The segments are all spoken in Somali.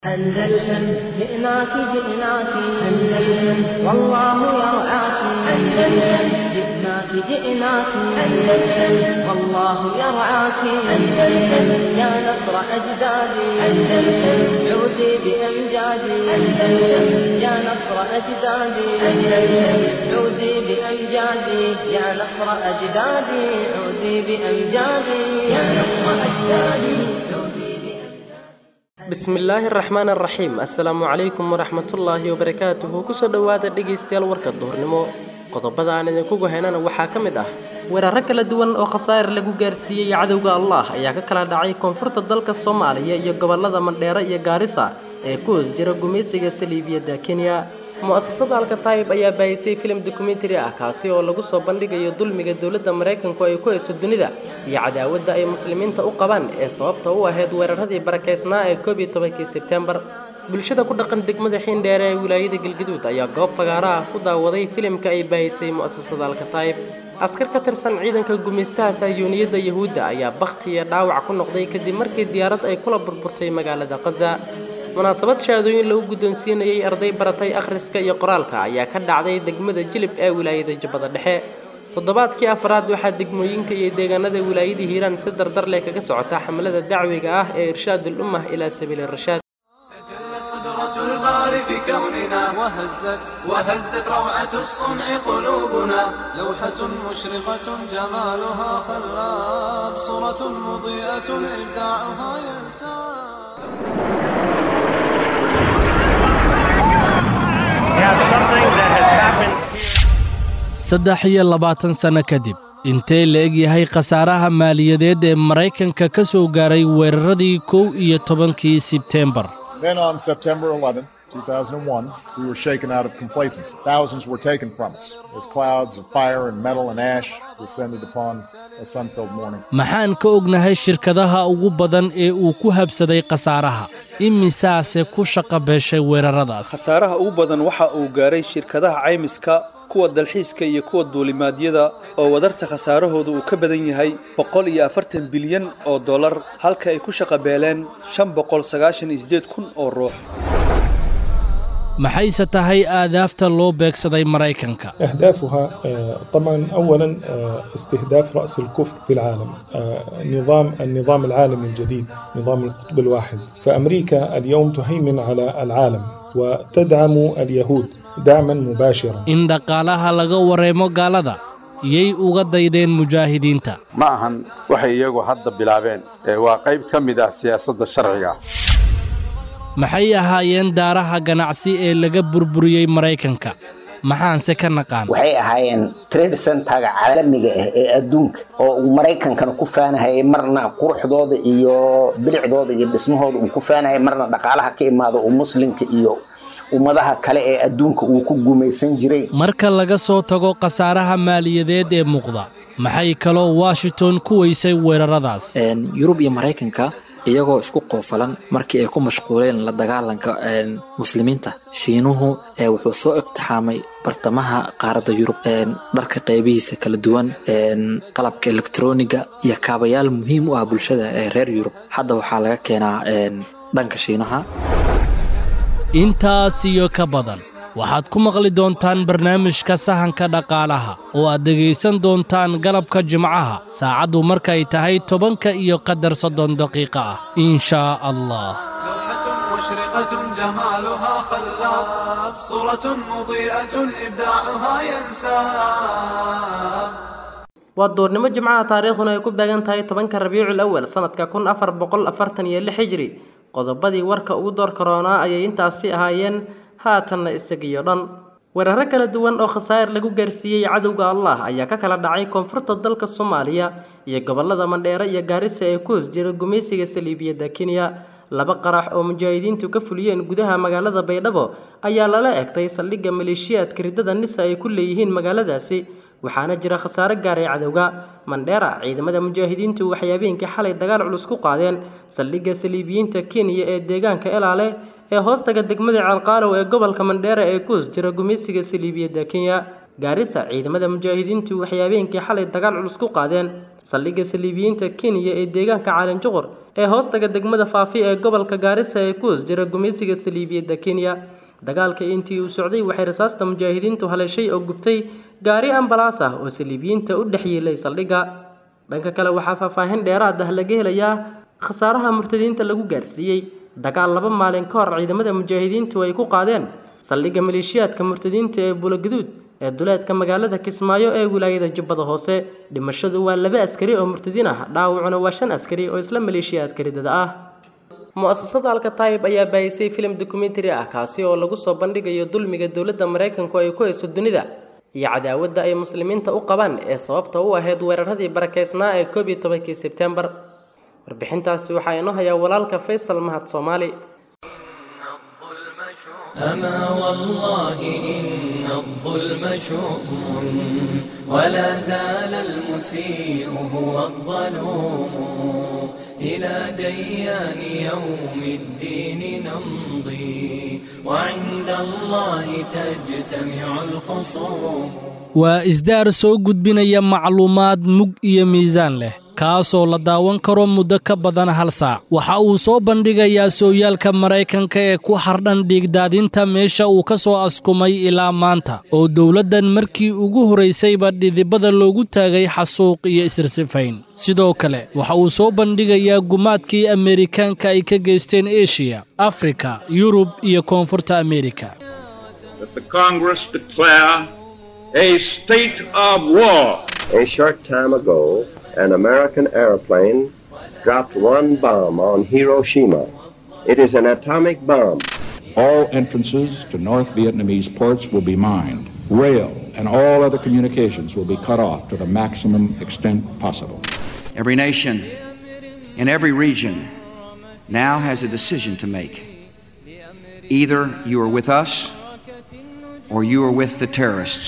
أندلسن جئناك جئناك أندلسن والله يرعاك أندلسن جئناك جئناك أندلسن والله يرعاك أندلسن يا نصر أجدادي أندلسن عودي بأمجادي أندلسن يا نصر أجدادي أندلسن عودي بأمجادي يا نصر أجدادي عودي بأمجادي يا نصر أجدادي عودي بأمجادي bismillaahi araxmaan araxiim assalaamu calaykum waraxmatullaahi wabarakaatuhu kusoo dhowaada dhegaystayaal warka duhurnimo qodobada aan idinkugu haynana waxaa ka mid ah weeraro kala duwan oo khasaar lagu gaarsiiyey cadowga allah ayaa ka kala dhacay koonfurta dalka soomaaliya iyo gobolada mandheere iyo gaarisa ee ku hoos jira gumaysiga saliibiyadda kenya mu-asasada alkataayib ayaa baahisay filim dokumentari ah kaasi oo lagu soo bandhigayo dulmiga dowladda maraykanku ay ku hayso dunida iyo cadaawadda ay muslimiinta u qabaan ee sababta u ahayd weeraradii barakaysnaa ee koob iyo tobankii sebtembar bulshada ku dhaqan degmada xiindheere ee wilaayada galgaduud ayaa goob fagaara ah ku daawaday filimka ay baahisay mu-asasada alkataayib askar ka tirsan ciidanka gumaystaha sahyuuniyadda yahuudda ayaa bakhti iyo dhaawac ku noqday kadib markii diyaarad ay kula burburtay magaalada khaza munaasabad shahaadooyin lagu guddoonsiinayay arday baratay akhriska iyo qoraalka ayaa ka dhacday degmada jilib ee wilaayada jubbada dhexe toddobaadkii afraad waxaa degmooyinka iyo deegaanada wilaayada hiiraan si dardar leh kaga socota xamlada dacwiga ah ee irshaadul ummah ilaa sabiili rashaad تجلت قدرة الباري في كوننا وهزت وهزت روعة الصنع قلوبنا لوحة مشرقة جمالها خلاب صورة مضيئة إبداعها ينساب saddex iyo labaatan sanno kadib intee la eg yahay khasaaraha maaliyadeed ee maraykanka ka soo gaaray weeraradii kow iyo tobankii sebteembar Then on September 11, 2001, we were shaken out of complacency. Thousands were taken from us as clouds of fire and metal and ash descended upon a sun filled morning. maxaan ka ognahay shirkadaha ugu badan ee uu ku habsaday khasaaraha imisaase ku shaqa beeshay weeraradaas khasaaraha ugu badan waxa uu gaaray shirkadaha caymiska kuwa dalxiiska iyo kuwa duulimaadyada oo wadarta khasaarahooda uu ka badan yahay boqol iyo afartan bilyan oo dollar halka ay ku shaqa beeleen shan boqol sagaashan iyo sideed kun oo ruux maxayse tahay aadaafta loo beegsaday maraykanka أهدافها آه، طبعا أولا آه، استهداف رأس الكفر في العالم آه، نظام النظام العالمي الجديد نظام القطب الواحد فأمريكا اليوم تهيمن على العالم وتدعم اليهود دعما مباشرا in dhaqaalaha laga wareemo gaalada yay uga daydeen mujaahidiinta ma ahan waxay iyagu hadda bilaabeen ee waa qayb ka mid ah siyaasadda sharciga maxay ahaayeen daaraha ganacsi ee laga burburiyey maraykanka maxaanse ka naqaan waxay ahaayeen trade centerga caalamiga ah ee adduunka oo uu maraykankana ku faanahayay marna quruxdooda iyo bilicdooda iyo dhismahooda uu ku faanahayay marna dhaqaalaha ka imaado uu muslimka iyo ummadaha kale ee adduunka uu ku gumaysan jiray marka laga soo tago khasaaraha maaliyadeed ee muuqda maxay kaloo washington ku weysay weeraradaas Een, yurub iyo maraykanka iyagoo isku qoofalan markii ay ku mashquuleen la dagaalanka een, muslimiinta shiinuhu ee wuxuu soo iqtixaamay bartamaha qaaradda yurub een, dharka qaybihiisa kala duwan een, qalabka elektroniga iyo kaabayaal muhiim u ah bulshada ee reer yurub hadda waxaa laga keenaa een, dhanka shiinaha intaas iyo ka badan waxaad ku maqli doontaan barnaamijka sahanka dhaqaalaha oo aad dhegaysan doontaan galabka jimcaha saacaddu markay tahay tobanka iyo qadar soddon daqiiqo ah in shaa allah لوحة مشرقة جمالها خلاب صورة مضيئة إبداعها ينساب waa duurnimo jimcaha taariikhduna ay ku beegan tahay tobanka rabiicul awal sanadka kun afar boqol afartan iyo lix hijri qodobadii warka ugu door karoonaa ayay intaasi ahaayeen haatanna isagiyo dhan weeraro kala duwan oo khasaar lagu gaarsiiyey cadowga allah ayaa ka kala dhacay koonfurta dalka soomaaliya iyo gobolada mandheere iyo gaarisa ee ku hoos jira gumaysiga saliibiyadda kenya laba qarax oo mujaahidiintu ka fuliyeen gudaha magaalada baydhabo ayaa lala egtay saldhigga maleeshiyaadka riddada nisa ay ku leeyihiin magaaladaasi waxaana jira khasaare gaaray cadowga mandheera ciidamada mujaahidiintu waxay habeenkii xalay dagaal culus ku qaadeen saldhigga saliibiyiinta kenya ee deegaanka elaale ee hoostaga degmada ceelqaalow ee gobolka mandheera ee ku hoos jira gumaysiga saliibiyadda kenya gaarisa ciidamada mujaahidiintu waxay habeenkii xalay dagaal culus ku qaadeen saldhigga saliibiyiinta kenya ee deegaanka caalinjuqur ee hoostaga degmada faafi ee gobolka gaarisa ee ku hoos jira gumaysiga saliibiyadda kenya dagaalka intii uu socday waxay rasaasta mujaahidiintu haleeshay oo gubtay gaari ambalaas ah oo saliibiyiinta u dhex yiilay saldhigga dhanka kale waxaa faahfaahin dheeraad ah laga helayaa khasaaraha murtadiinta lagu gaarsiiyey dagaal laba maalin ka hor ciidamada mujaahidiintu ay ku qaadeen saldhigga maleeshiyaadka murtadiinta ee bulogaduud ee duleedka magaalada kismaayo ee wilaayada jubbada hoose dhimashadu waa laba askari oo murtadiin ah dhaawacuna waa shan askari oo isla maleeshiyaadka ridada ah mu-asasada alkataayib ayaa baahisay filim dokumentary ah kaasi oo lagu soo bandhigayo dulmiga dowladda maraykanku ay ku hayso dunida iyo cadaawadda ay muslimiinta u qabaan ee sababta u ahayd weeraradii barakeysnaa ee koob iyo tobankii sebtembar warbixintaasi waxaa inoo hayaa walaalka faysal mahad soomaali أما والله إن الظلم شؤم ولا زال المسيء هو الظلوم إلى ديان يوم الدين نمضي وعند الله تجتمع الخصوم waa isdaar soo gudbinaya macluumaad mug iyo miisaan leh kaasoo la daawan karo muddo ka badan hal saac waxa uu soo bandhigayaa sooyaalka maraykanka ee ku hardhan dhiigdaadinta meesha uu ka soo askumay ilaa maanta oo dowladdan markii ugu horaysayba dhidibada loogu taagay xasuuq iyo isirsifayn sidoo kale waxa uu soo bandhigayaa gumaadkii ameerikaanka ay ka geysteen eshiya afrika yurub iyo koonfurta ameerika a state of war. A short time ago, an American airplane dropped one bomb on Hiroshima. It is an atomic bomb. All entrances to North Vietnamese ports will be mined. Rail and all other communications will be cut off to the maximum extent possible. Every nation in every region now has a decision to make. Either you are with us or you are with the terrorists.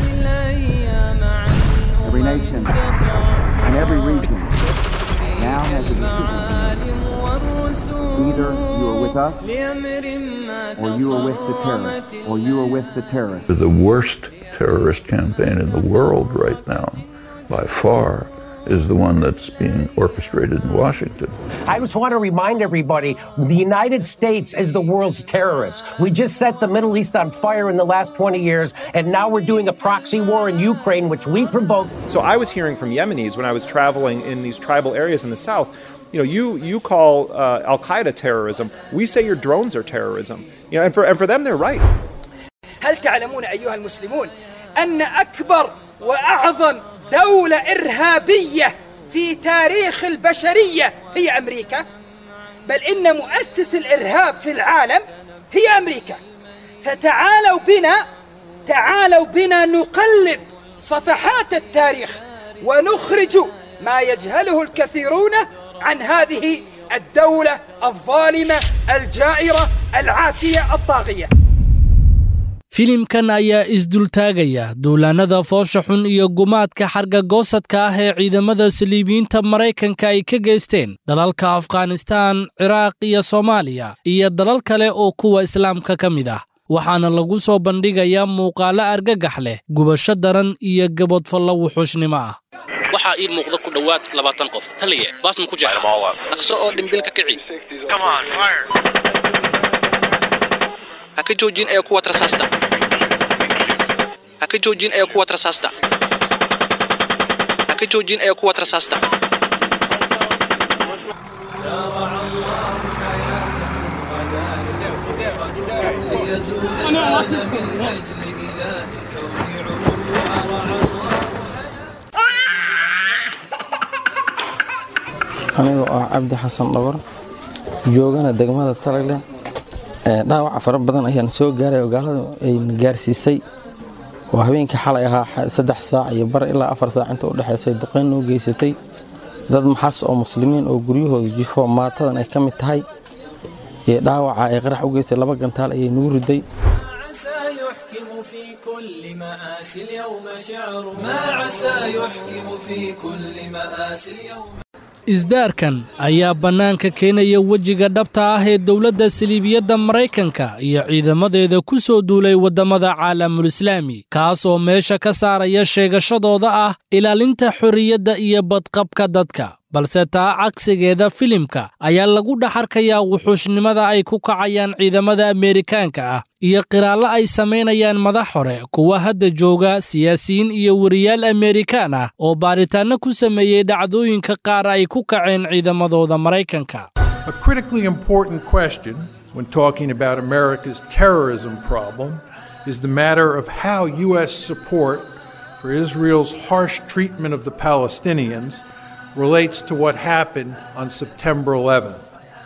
Every nation in every region now has a decision. Either you are with us or you are with the terrorists. Or you are with the terrorists. The worst terrorist campaign in the world right now, by far, is the one that's being orchestrated in Washington. I just want to remind everybody the United States is the world's terrorist. We just set the Middle East on fire in the last 20 years, and now we're doing a proxy war in Ukraine, which we provoked. So I was hearing from Yemenis when I was traveling in these tribal areas in the south. You know, you you call uh, Al Qaeda terrorism. We say your drones are terrorism. You know, and for and for them, they're right. هل تعلمون أيها المسلمون أن أكبر وأعظم دولة إرهابية في تاريخ البشرية هي أمريكا بل إن مؤسس الإرهاب في العالم هي أمريكا فتعالوا بنا تعالوا بنا نقلب صفحات التاريخ ونخرج ما يجهله الكثيرون عن هذه الدولة الظالمة الجائرة العاتية الطاغية filimkan ayaa isdultaagaya duulaannada foosha xun iyo gumaadka xarga goosadka ah ee ciidamada saliibiyiinta maraykanka ay ka geysteen dalalka afghanistaan ciraaq iyo soomaaliya iyo dalal kale oo kuwa islaamka ka mid ah waxaana lagu soo bandhigayaa muuqaallo argagax leh gubasho daran iyo gabodfallo wuxuushnimo ah waxaa ii muuqda ku dhowaad labaatan qof taliye baasma ku jeexa dhaqso oo dhimbilka kici ha ka joojin ee kuwa rasaasta ha ka joojin ee kuwa rasaasta ha ka joojin ee kuwa rasaasta anigoo ah cabdi xasan dhogor joogana degmada saragle dhaawaca fara badan ayaan soo gaaray oo gaalada ayna gaarsiisay oo habeenkii xalay ahaa saddex saac iyo bar ilaa afar saac inta u dhexaysay duqayn noo geysatay dad maxas oo muslimiin oo guryahooda jifo maatadan ay ka mid tahay iyo dhaawaca ay qarax u geystay laba gantaal ayay nagu riday في كل مآسي اليوم شعر ما عسى يحكم في كل مآسي اليوم isdaarkan ayaa bannaanka keenaya wejiga dhabta ah ee dowladda saliibiyadda maraykanka iyo ciidamadeeda ku soo duulay waddamada caalamulislaami kaas oo meesha ka saaraya sheegashadooda ah ilaalinta xorriyadda iyo badqabka dadka balse taa cagsigeeda filimka ayaa lagu dhex arkayaa wuxuushnimada ay ku kacayaan ciidamada ameerikaanka ah iyo qiraallo ay samaynayaan madax hore kuwa hadda jooga siyaasiyiin iyo weriyaal ameerikaan ah oo baaritaanno ku sameeyey dhacdooyinka qaar ay ku kaceen ciidamadooda maraykanka A critically important question when talking about America's terrorism problem is the matter of how U.S. support for Israel's harsh treatment of the Palestinians relates to what happened on September 11th.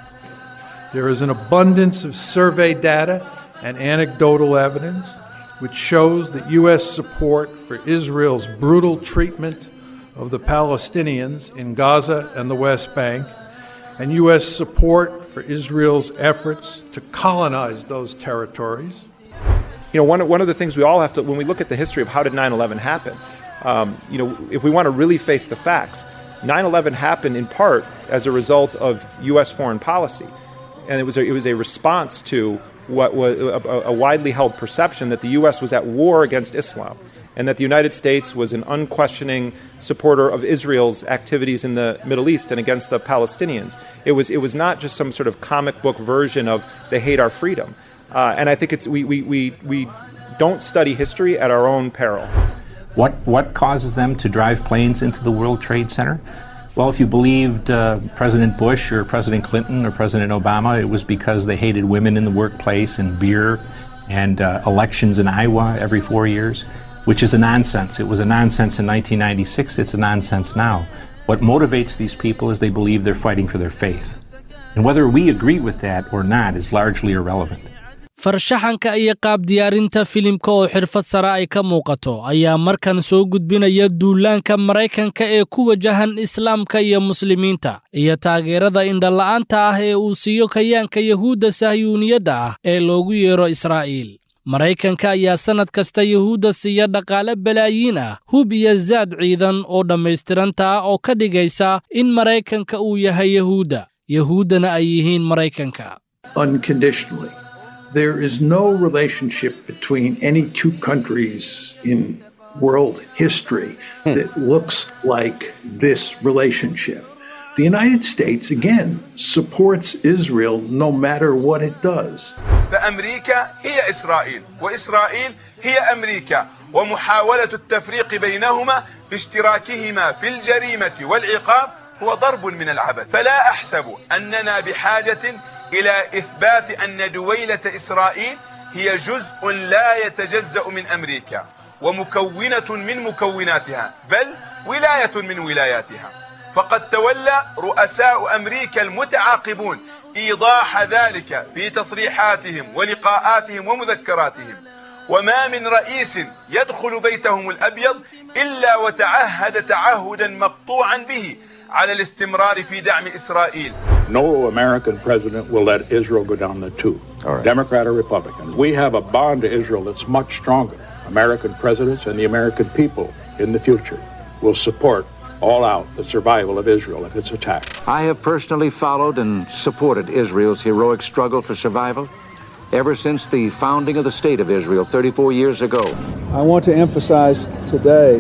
There is an abundance of survey data and anecdotal evidence which shows that U.S. support for Israel's brutal treatment of the Palestinians in Gaza and the West Bank, and U.S. support for Israel's efforts to colonize those territories. You know, one, of- one of the things we all have to, when we look at the history of how did 9 11 happen, um, you know, if we want to really face the facts, 9 11 happened in part as a result of U.S. foreign policy. And it was a, it was a response to what was a, a widely held perception that the U.S. was at war against Islam and that the United States was an unquestioning supporter of Israel's activities in the Middle East and against the Palestinians. It was, it was not just some sort of comic book version of they hate our freedom. Uh, and I think it's, we, we, we, we don't study history at our own peril. What, what causes them to drive planes into the World Trade Center? Well, if you believed uh, President Bush or President Clinton or President Obama, it was because they hated women in the workplace and beer and uh, elections in Iowa every four years, which is a nonsense. It was a nonsense in 1996, it's a nonsense now. What motivates these people is they believe they're fighting for their faith. And whether we agree with that or not is largely irrelevant. farshaxanka iyo qaab diyaarinta filimka oo xirfad sare ay ka muuqato ayaa markan soo gudbinaya duulaanka maraykanka ee ku wajahan islaamka iyo muslimiinta iyo taageerada indhala'aanta ah ee uu siiyo kayaanka yahuudda sahyuuniyadda ah ee loogu yeero israa'iil maraykanka ayaa sannad kasta yahuudda siiya dhaqaale balaayiin ah hub iyo zaad ciidan oo dhammaystiranta ah oo ka dhigaysa in maraykanka uu yahay yahuudda yahuuddana ay yihiin maraykanka unconditionally. There is no relationship between any two countries in world history that looks like this relationship. The United States, again, supports Israel no matter what it does. فأمريكا هي إسرائيل وإسرائيل هي أمريكا ومحاولة التفريق بينهما في اشتراكهما في الجريمة والعقاب هو ضرب من العبث فلا أحسب أننا بحاجة إلى إثبات أن دويلة إسرائيل هي جزء لا يتجزأ من أمريكا ومكونة من مكوناتها بل ولاية من ولاياتها فقد تولى رؤساء أمريكا المتعاقبون إيضاح ذلك في تصريحاتهم ولقاءاتهم ومذكراتهم وما من رئيس يدخل بيتهم الأبيض إلا وتعهد تعهدا مقطوعا به على الاستمرار في دعم إسرائيل No American president will let Israel go down the tube, Democrat or Republican. We have a bond to Israel that's much stronger. American presidents and the American people in the future will support all out the survival of Israel if it's attacked. I have personally followed and supported Israel's heroic struggle for survival ever since the founding of the State of Israel 34 years ago. I want to emphasize today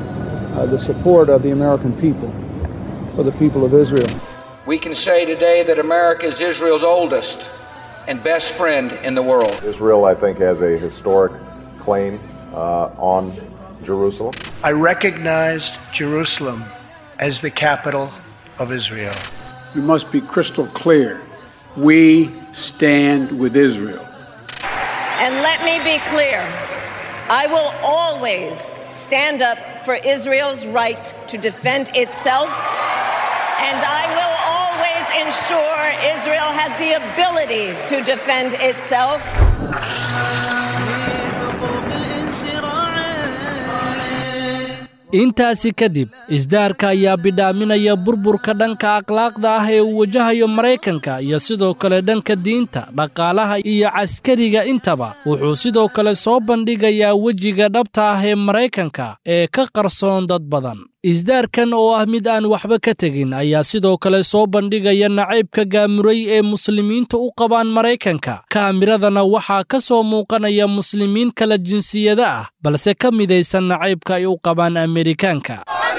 uh, the support of the American people for the people of Israel. We can say today that America is Israel's oldest and best friend in the world. Israel, I think, has a historic claim uh, on Jerusalem. I recognized Jerusalem as the capital of Israel. We must be crystal clear. We stand with Israel. And let me be clear I will always stand up for Israel's right to defend itself, and I will always ensure Israel has the ability to defend itself. intaasi kadib isdaarka ayaa bidhaaminaya burburka dhanka akhlaaqda ah ee uu wajahayo maraykanka iyo sidoo kale dhanka diinta dhaqaalaha iyo caskariga intaba wuxuu sidoo kale soo bandhigayaa wejiga dhabta ah ee maraykanka ee ka qarsoon dad badan isdaarkan oo ah mid aan waxba ka tegin ayaa sidoo kale soo bandhigaya nacaybka gaamuray ee muslimiinta u qabaan maraykanka kaamiradana waxaa ka soo muuqanaya muslimiin kala jinsiyada ah balse ka midaysan nacaybka ay u qabaan amerikaanka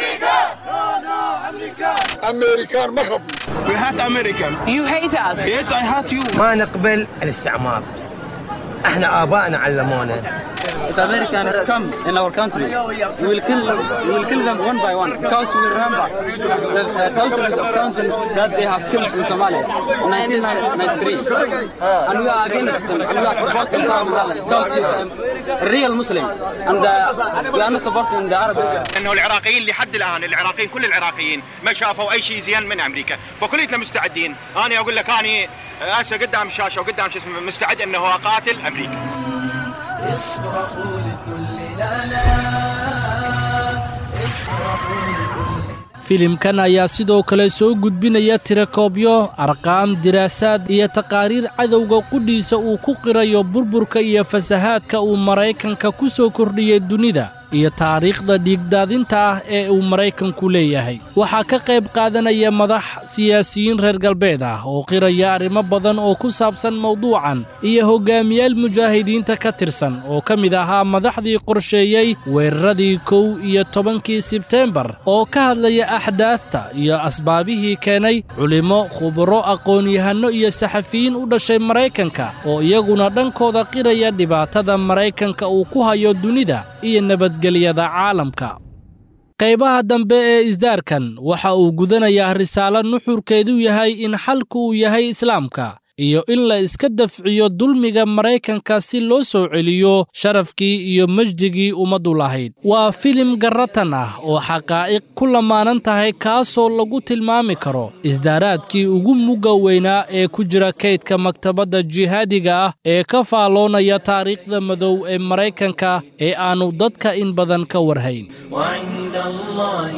أمريكان ما ربنا We hate American You hate us Yes I hate you ما نقبل الاستعمار احنا ابائنا علمونا If Americans come in our country, we will kill them, we will kill them one by one because we remember the uh, thousands of thousands that they have killed in Somalia in 1993. And we are against them and we are supporting Somalia because he's a real Muslim and uh, we are not supporting the Arab انه العراقيين لحد الان العراقيين كل العراقيين ما شافوا اي شيء زين من امريكا فكلنا مستعدين انا اقول لك اني هسه قدام الشاشه وقدام شو اسمه مستعد انه اقاتل امريكا اصرخوا لكل لا لا اصرخوا لكل filimkan ayaa sidoo kale soo gudbinaya tirakoobyo arqaam diraasaad iyo taqaariir cadowga qudhiisa uu ku qirayo burburka iyo fasahaadka uu maraykanka ku soo kordhiyey dunida iyo taariikhda dhiigdaadinta ah ee uu maraykanku leeyahay waxaa ka qayb qaadanaya madax siyaasiyiin reer galbeed ah oo qiraya arrimo badan oo ku saabsan mawduucan iyo hoggaamiyaal mujaahidiinta ka tirsan oo ka mid ahaa madaxdii qorsheeyey weeraradii kow iyo tobankii sebteembar oo ka hadlaya axdaafta iyo asbaabihii keenay culimmo khuburo aqoon-yahanno iyo saxafiyiin u dhashay maraykanka oo iyaguna dhankooda qiraya dhibaatada maraykanka uu ku hayo dunida iyo nabadgelyada caalamka qaybaha dambe ee isdaarkan waxa uu gudanayaa risaalo nuxurkeedu yahay in xalku uu yahay islaamka iyo in la iska dafciyo dulmiga maraykanka si loo soo celiyo sharafkii iyo mejdigii ummaddu lahayd waa filim garratan ah oo xaqaa'iq ku lamaanan tahay kaasoo lagu tilmaami karo isdaaraadkii ugu mugga weynaa ee ku jira kaydka maktabadda jihaadiga ah ee ka faalloonaya taariikhda madow ee maraykanka ee aannu dadka in badan ka warhayn وعند الله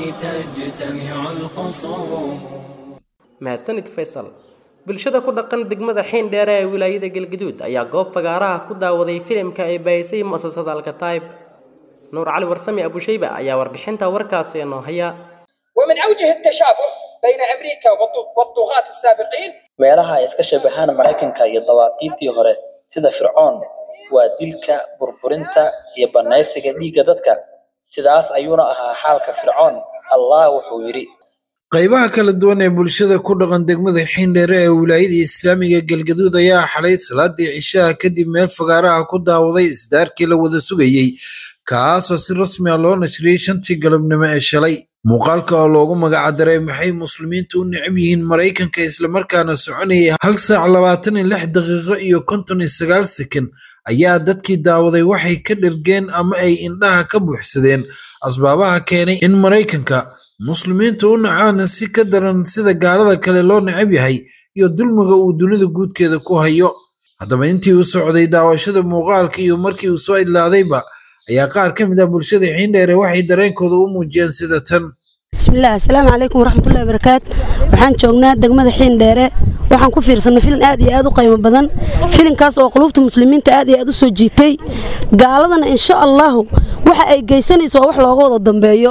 تجتمع الخصوم mahadsanid faysal bulshada ku dhaqan degmada xiindheere ee wilaayada galgaduud ayaa goob fagaaraha ku daawaday filimka ay baahisay mu'asasada alkataib nuur cali warsame abushayba ayaa warbixinta warkaasi inoo haya ومن أوجه التشابه بين أمريكا والض- والطغاة السابقين meelaha ay iska shabahaan maraykanka iyo dawaaqiidtii hore sida fircoon waa dilka burburinta iyo bannaysiga dhiigga dadka sidaas ayuuna ahaa xaalka fircoon allah wuxuu yidhi qaybaha kala duwan ee bulshada ku dhaqan degmada xiindheere ee wilaayada islaamiga galgaduud ayaa xalay salaadii cishaha kadib meel fagaaraha ku daawaday isdaarkii la wada sugayey kaasoo si rasmi ah loo nashriyey shantii galabnimo ee shalay muuqaalka oo loogu magacdaray maxay muslimiintu u necab yihiin maraykanka islamarkaana soconayay hal saac labaatan iyo lix daqiiqo iyo konton iyo sagaal sekan ayaa dadkii daawaday waxay ka dhergeen ama ay indhaha ka buuxsadeen asbaabaha keenay in maraykanka muslimiintu u nacaan si ka daran sida gaalada kale loo necab yahay iyo dulmiga uu dunida guudkeeda ku hayo haddaba intii uu socday daawashada muuqaalka iyo markii uu soo idlaadayba ayaa qaar ka mid ah bulshada xiindheere waxay dareenkooda u muujiyeen sida tan bismillaah asalaamu calaykum waraxmatullahi barakaat waxaan joognaa degmada xiindheere waxaan ku fiirsanay filin aad iyo aad u qiimo badan filinkaas oo qulubta muslimiinta aad iyo aad u soo jiitay gaaladana insha allahu waxa ay geysanayso waa wax looga wada dambeeyo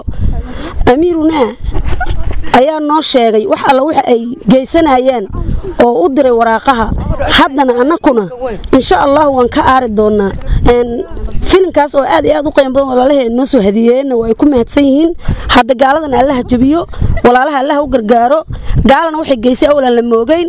amiiruna ayaa noo sheegay wax alla waxa ay geysanayaan oo u diray waraaqaha haddana annakuna insha allahu waan ka aari doonaa filinkaas oo aad iyo aad u qiimo badan walaalaha noo soo hadiyeeyeenna waa ay ku mahadsan yihiin hadda gaaladan allaha jabiyo walaalaha allaha u gargaaro gaalana waxay geysay awlan la moogeyn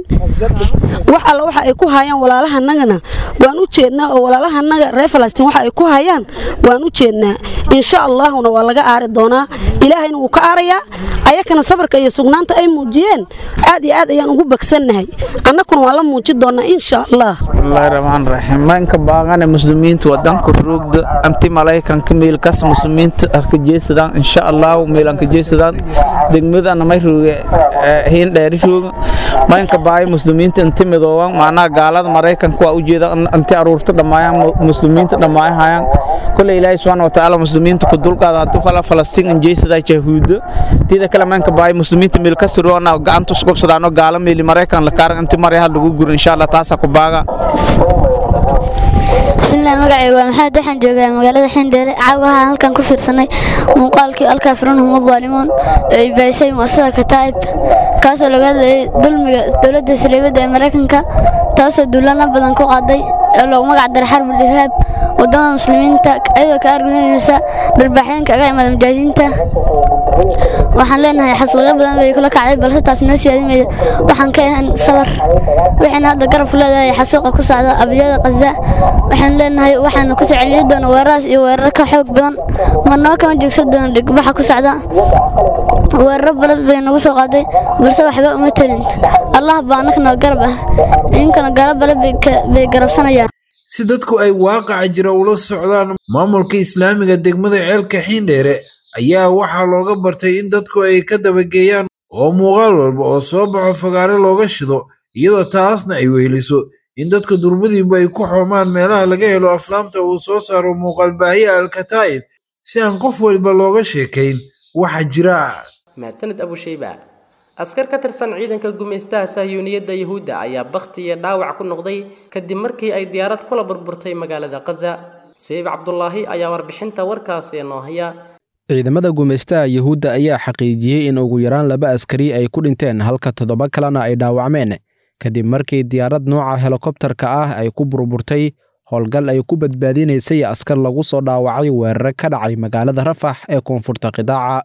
wax alla waxa ay ku hayaan walaalahanagana waan u jeednaa oo walaalahanaga reer falastiin waxa ay ku hayaan waan u jeednaa insha allahuna waa laga aari doonaa ilaahayna wuu ka aarayaa ayakana sabarka iyo sugnaanta ay muujiyeen aad iyo aad ayaan ugu bagsannahay annakuna waan la muujin doonaa insha allah bismillahi raxmaan raxiim maanka baaqane muslimiinta wadanka roogda anti malaykanka meelkas muslimiinta arka jeesadaan insha allahu meelanka jeesadaan degmadana may rooge hiin dheeri rooga maanka baay muslimiinta inti midooban macnaha gaalada maraykanka waa ujeeda inti aruurta dhammaayaan muslimiinta dhammaayahayaan kole ilaahay subxaana watacaala muslimiinta ku dulqaada hadduu kala falastiin injeesadaa jahuudo tida kale maanka baay muslimiinta meel ka suroona gacanta usqobsadaano gaala meeli maraykan la kaaran inti maryaha lagu guro insha allah taasa ku baaga bismillaah magacayga waa maxamed waxaan joogaa magaalada xindheere caawaha halkan ku fiirsanay muuqaalkii alkaafiruunhum adaalimuun ee ay bahisay mu'asasada kataa'ib kaasoo laga hadlayay dulmiga dowladda saleebadda ee maraykanka taasoo duulana badan ku qaaday ee loogu magac daray xarbul irhaab wadamada muslimiinta iyadoo ka argunaysa dharbaaxyeenka aga imaada mujaahidiinta waxaan leenahay xasuuqyo badan bay kula kacday balse taas noo siyaadimayda waxaan ka ahan sabar waxayna hadda garabku leedahay xasuuqa ku socda abiyada qaza waxaan leenahay waxaanu ku soo celin doona weeraraas iyo weerar ka xoog badan marnaba kama joogsan doono dhigbaxa ku socda weeraro badan bay nagu soo qaaday balse waxba uma telin allah baa annaka noo garab ah idinkana gaalo bale bay garabsanayaan si dadku ay waaqaca jira ula socdaan maamulka islaamiga degmada ceelka xiindheere ayaa waxaa looga bartay in dadku ay ka dabageeyaan oo muuqaal walba oo soo baxo fagaare looga shido iyadoo taasna ay weheliso in dadka durbadiiba ay ku xoomaan meelaha laga helo aflaamta uu soo saaro muuqaalbaahiya alkataa'ib si aan qof waliba looga sheekayn waxa jira mahadsanid abushayba askar ka tirsan ciidanka gumaystaha sahyuuniyadda yuhuudda ayaa bakhti iyo dhaawac ku noqday kadib markii ay diyaarad kula burburtay magaalada khaza sayiib cabdulaahi ayaa warbixinta warkaasi noo haya ciidamada gumaystaha yuhuudda ayaa xaqiijiyey in ugu yaraan laba askari ay ku dhinteen halka toddoba kalena ay dhaawacmeen kadib markii diyaarad nooca helikobtarka ah ay ku burburtay howlgal ay ku badbaadinaysay askar lagu soo dhaawacay weerare ka dhacay magaalada rafax ee koonfurta qidaaca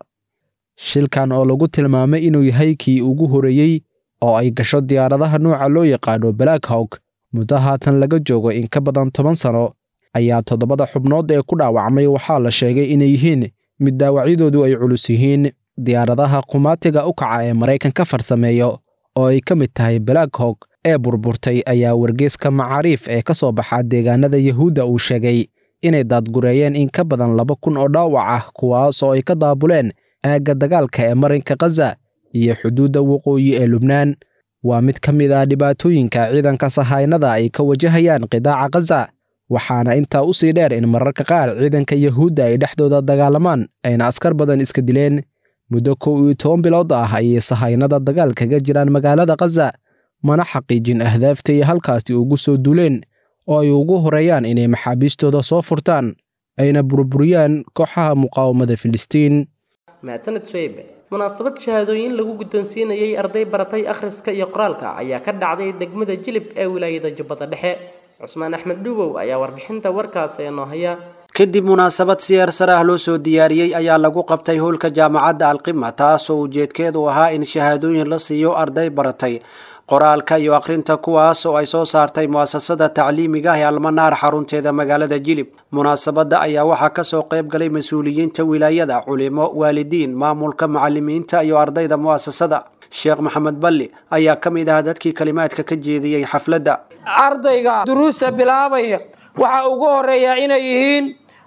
shilkan oo lagu tilmaamay inuu yahay kii ugu horeeyey oo ay gasho diyaaradaha nooca loo yaqaano black hawk muddo haatan laga joogo in ka badan toban sano ayaa toddobada xubnood ee ku dhaawacmay waxaa la sheegay inay yihiin mid dhaawacyadoodu ay culus yihiin diyaaradaha qumaatiga u kaca ee maraykanka farsameeyo oo ay ka mid tahay black hawk ee burburtay ayaa wargeeska macaariif ee ka soo baxa deegaanada yuhuudda uu sheegay inay daadgureeyeen in ka badan laba kun oo dhaawac ah kuwaas oo ay ka daabuleen aagga dagaalka ee marinka khaza iyo xuduudda waqooyi ee lubnaan waa mid ka mid ah dhibaatooyinka ciidanka sahaynada ay ka wajahayaan qidaaca khaza waxaana intaa u sii dheer in mararka qaar ciidanka yuhuudda ay dhexdooda dagaalamaan ayna askar badan iska dileen muddo kow iyo toban bilood ah ayay sahaynada dagaal kaga jiraan magaalada khaza mana xaqiijin ahdaafta iyo halkaasi ugu soo duuleen oo ay ugu horeeyaan inay maxaabiistooda soo furtaan ayna burburiyaan kooxaha muqaawamada filistiin mahadsaned sweybe munaasabad shahaadooyin lagu guddoonsiinayay arday baratay akhriska iyo qoraalka ayaa ka dhacday degmada jilib ee wilaayada jubbada dhexe cusmaan axmed dhuubow ayaa warbixinta warkaas ee noo haya kadib munaasabad siyaar sare ah loo soo diyaariyey ayaa lagu qabtay howlka jaamacadda alqima taasoo ujeedkeedu ahaa in shahaadooyin la siiyo arday baratay qoraalka iyo akhrinta kuwaas oo ay soo saartay mu'asasada tacliimiga ah ee almanaar xarunteeda magaalada jilib munaasabadda ayaa waxaa kasoo qayb galay mas-uuliyiinta wilaayada culimo waalidiin maamulka macalimiinta iyo ardayda mu'asasada sheekh maxamed balli ayaa ka mid ah dadkii kalimaadka ka jeediyey xafladda ardayga duruusta bilaabaya waxaa ugu horeeya inay yihiin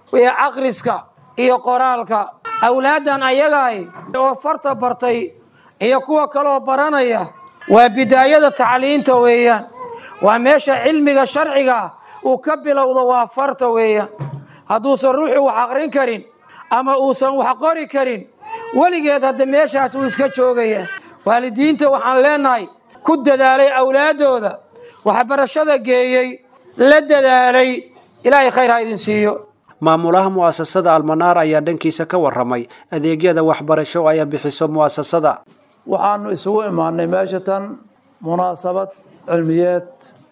akhriska iyo qoraalka awlaaddan ayagaay oo farta bartay iyo kuwa kaloo baranaya waa bidaayada tacliinta weeyaan waa meesha cilmiga sharciga uu ka bilowdo waa farta weeyaan hadduusan ruuxu wax aqrin karin ama uusan wax qori karin weligeed hadda meeshaas uu iska joogaya waalidiinta waxaan leenahay ku dadaalay awlaaddooda waxbarashada geeyey la dadaalay ilaahay khayr ha idin siiyo maamulaha mu'asasada almanaar ayaa dhankiisa ka warramay adeegyada waxbarasho ay bixiso mu'asasada waxaanu isugu imaanay meesha tan munaasabad cilmiyeed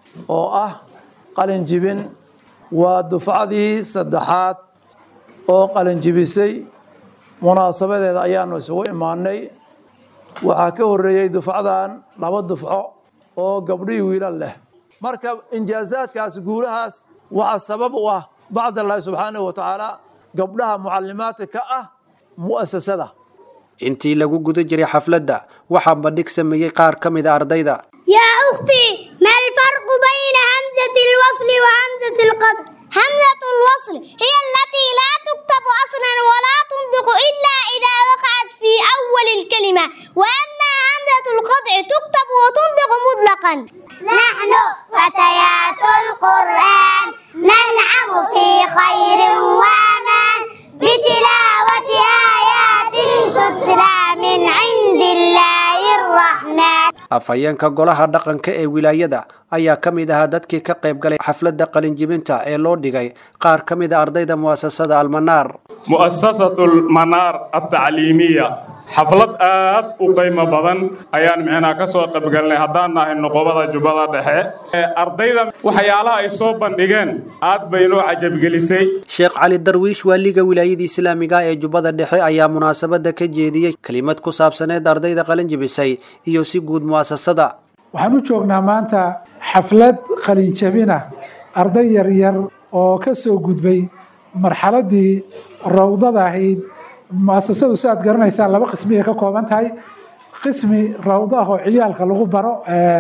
oo ah qalin jibin waa dufcadii saddexaad oo qalin jibisay munaasabadeeda ayaanu isugu imaanay waxaa ka horreeyey dufcadan laba dufco oo gabdhihii wiilal leh marka injaazaadkaas guulahaas waxaa sabab u ah bacd allaahi subxaanahu wa tacaala gabdhaha mucalimaadka ka ah mu'asasada intii lagu guda jiray xafladda waxaa bandhig sameeyey qaar ka mid a ardayda يا أختي ما الفرق بين همزة الوصل وهمزة القطع؟ همزة الوصل هي التي لا تكتب أصلا ولا تنطق إلا إذا وقعت في أول الكلمة وأما همزة القطع تكتب وتنطق مطلقا نحن فتيات القرآن ننعم في خير وأمان بتلاوة آيات تتلى من عند الله الرحمن afhayeenka golaha dhaqanka ee wilaayada ayaa ka mid ahaa dadkii ka qayb galay xafladda qalinjibinta ee loo dhigay qaar ka mid a ardayda mu'asasada almanaar mu'asasatu lmanaar altacliimiya xaflad aad u qiimo badan ayaan micnaa ka soo qaybgalnay haddaan nahay noqobada jubbada dhexe ardayda waxyaalaha ay soo bandhigeen aad bay noo cajabgelisay sheekh cali darwiish waaliga wilaayada islaamiga ee jubbada dhexe ayaa munaasabadda ka jeediyey kelimad ku saabsaneed ardayda qalinjibisay iyo si guud mu'asasada waxaan u joognaa maanta xaflad qalinjabina arday yaryar oo ka soo gudbay marxaladii rawdada ahayd muasasadu si aad garanaysaan laba qismi ay ka kooban tahay qismi rawdo ah oo ciyaalka lagu baro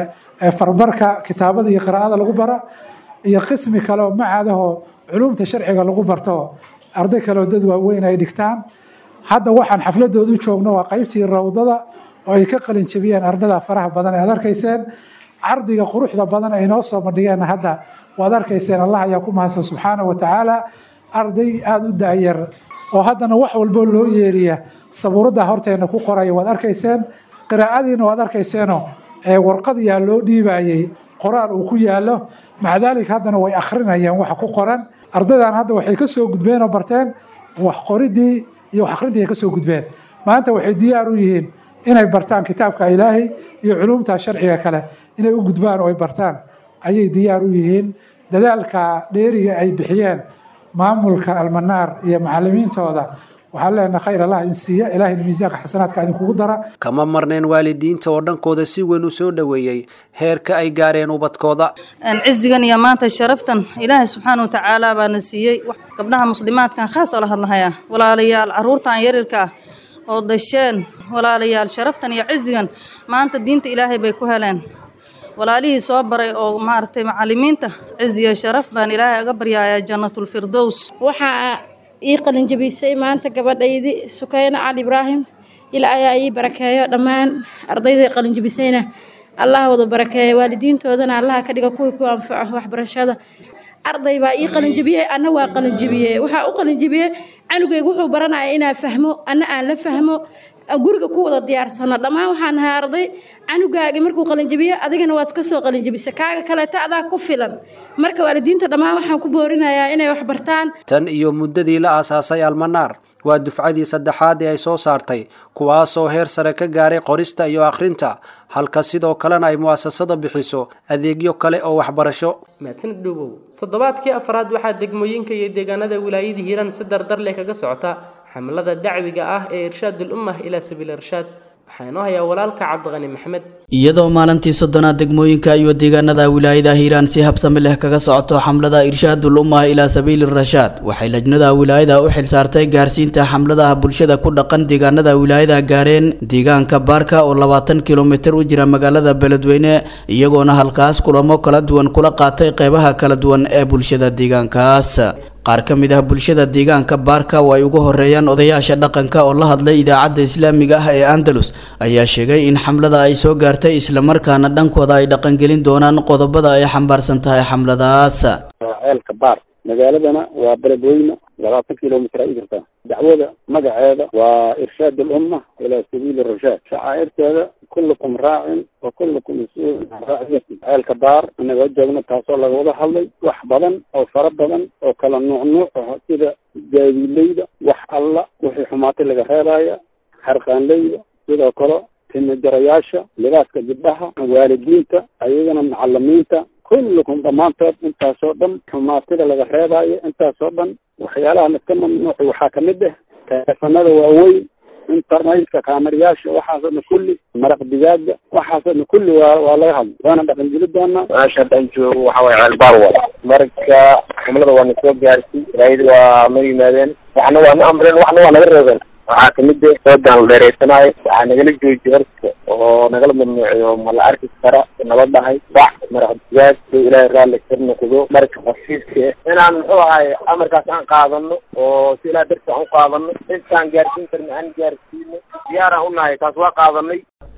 farbarka kitaabada iyo qiraa'ada lagu baro iyo qismi kale oo macadahoo culumta sharciga lagu barto arday kaleoo dad waaweyn ay dhigtaan hadda waxaan xafladoodu joogno waa qaybtii rawdada oo ay ka qalin jabiyeen ardada faraha badan ee aad arkayseen cardiga quruxda badan ay noo soo bandhigeen hadda waad arkayseen allah ayaa ku mahadsan subxaana wa tacaala arday aada u daayar oo haddana wax walbo loo yeeriya sabuuradda horteena ku qoraya waad arkayseen qiraa'adiina waad arkayseeno warqadiyaa loo dhiibayey qoraal uu ku yaalo maca daalika haddana way akhrinayeen waxa ku qoran ardaydan hadda waxay ka soo gudbeen oo barteen wax qoridii iyo wax akhrintii ay ka soo gudbeen maanta waxay diyaar u yihiin inay bartaan kitaabka ilaahay iyo culumta sharciga kale inay u gudbaan oo ay bartaan ayay diyaar u yihiin dadaalka dheeriga ay bixiyeen maamulka almanaar iyo macalimiintooda waxaan leenahay khayr allah in siiya ilaahayna miisaanka xasanaadka idinkugu dara kama marneen waalidiinta oo dhankooda si weyn u soo dhoweeyey heerka ay gaareen ubadkooda cizigan iyo maanta sharaftan ilaahay subxaana watacaala baana siiyey gabdhaha muslimaadkan khaas oo la hadlahaya walaalayaal caruurtan yarirka ah oo dasheen walaalayaal sharaftan iyo cizigan maanta diinta ilaahay bay ku heleen walaalihii soo baray oo maaragtay macalimiinta ciziya sharaf baan ilaahay aga baryaaya jannatulfirdows waxaa ii qalinjabisay maanta gabadhaydii sukayna cali ibraahim ilaa ayaa ii barakeeyo dhammaan ardayday qalinjabisayna allah wada barakeeyo waalidiintoodana allaha ka dhiga kuwii ku anfaco waxbarashada arday baa ii qalinjabiyey anna waa qalinjabiyey waxaa u qalinjabiyey canugayga wuxuu baranaya inaa fahmo anna aan la fahmo guriga ku wada diyaarsano dhammaan waxaan nahay arday canugaagi markuu qalinjabiyo adigana waad ka soo qalinjabisa kaaga kaleeta adaa ku filan marka waalidiinta dhammaan waxaan ku boorinayaa inay wax bartaan tan iyo muddadii la aasaasay almanaar waa dufcadii saddexaad ee ay soo saartay kuwaasoo heer sare ka gaaray qorista iyo akhrinta halka sidoo kalena ay mu'asasada bixiso adeegyo kale oo waxbarasho mahadsanid dhowow toddobaadkii afraad waxaa degmooyinka iyo deegaanada wilaayada hiiraan si dardar leh kaga socota xamlada dacwiga ah ee irshaadul ummah ilaa sabiil irshaad waxaa inoo hayaa walaalka cabdiqani maxamed iyadoo maalintii soddonaad degmooyinka iyo deegaanada wilaayada hiiraan si habsami leh kaga socoto xamlada irshaadul ummah ilaa sabiili rashaad waxay lajnada wilaayada u xilsaartay gaarsiinta xamladaha bulshada ku dhaqan deegaanada wilaayada gaareen deegaanka baarka oo labaatan kilomitir u jira magaalada beledweyne iyagoona halkaas kulamo kala duwan kula qaatay qeybaha kala duwan ee bulshada deegaankaas qaar ka mid ah bulshada deegaanka baarka oo ay ugu horeeyaan odayaasha dhaqanka oo la hadlay idaacadda islaamiga ah ee andalus ayaa sheegay in xamlada ay soo gaartay islamarkaana dhankooda ay dhaqangelin doonaan qodobada ay xambaarsan tahay xamladaas ceelka baar magaaladana waa beledweyne labaatan kilomitr ay jirtaa dacwada magaceeda waa irshaad alumma ilaa sabiili rashaad shacaa'irteeda kullukum raacin wa kullukum mas-uulun can raaciyati ceelka baar inagoo joogno taasoo laga wada hadlay wax badan oo fara badan oo kala nuuc nuuc ah sida gaadiileyda wax alla wixii xumaatay laga reebaya xarqaanleyda sidoo kale timajarayaasha libaaska gabdhaha waalidiinta ayagana macalimiinta kullukum dhammaantood intaasoo dhan xumaatida laga reebayo intaasoo dhan waxyaalaha laska mamnuuci waxaa kamid ah teleefanada waaweyn internetka kaamirayaasha waxaasoo kulli maraq digaaga waxaasoo kulli waa waa laga hadla waana dhaqanjeli doonaa meesha haddaan joogo waxa waye ceelbaar wada marka xamlada waa na soo gaarsi raayada waa noo yimaadeen waxna waa na amreen waxna waa naga reebeen waxaa kamid ah soodan la dheereysanaayo waxaa nagala joojiye horta oo nagala mamnuuciyo ma la arki kara nala dhahay bac maraq digaag soo ilaahay raalli ka noqdo marka hasiiska inaan muxuu ahay amarkaas aan qaadano oo si ilaah darti aan u qaadano intaan gaarsiin karna aan gaarsiino diyaaraan unahay taas waa qaadanay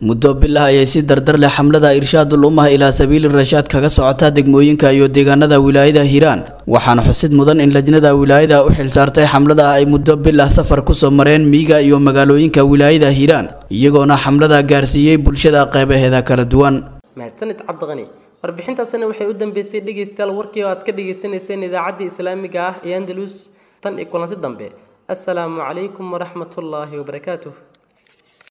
muddo bilah ayay si dardar leh xamlada irshaadul ummah ilaa sabiili rashaad kaga socotaa degmooyinka iyo deegaanada wilaayada hiiraan waxaana xusid mudan in lajnada wilaayada u xilsaartay xamlada ay muddo bilah safar kusoo mareen miiga iyo magaalooyinka wilaayada hiiraan iyagoona xamlada gaarsiiyey bulshada qeybaheeda kala duwan mahadsanid cabdiqani warbixintaasina waxay u dambeysay dhegaystayaal warkii oo aad ka dhagaysanayseen idaacaddii islaamiga ah ee andalus tan iyo kulanti dambe assalaamu calaykum waraxmatullaahi wabarakaatuh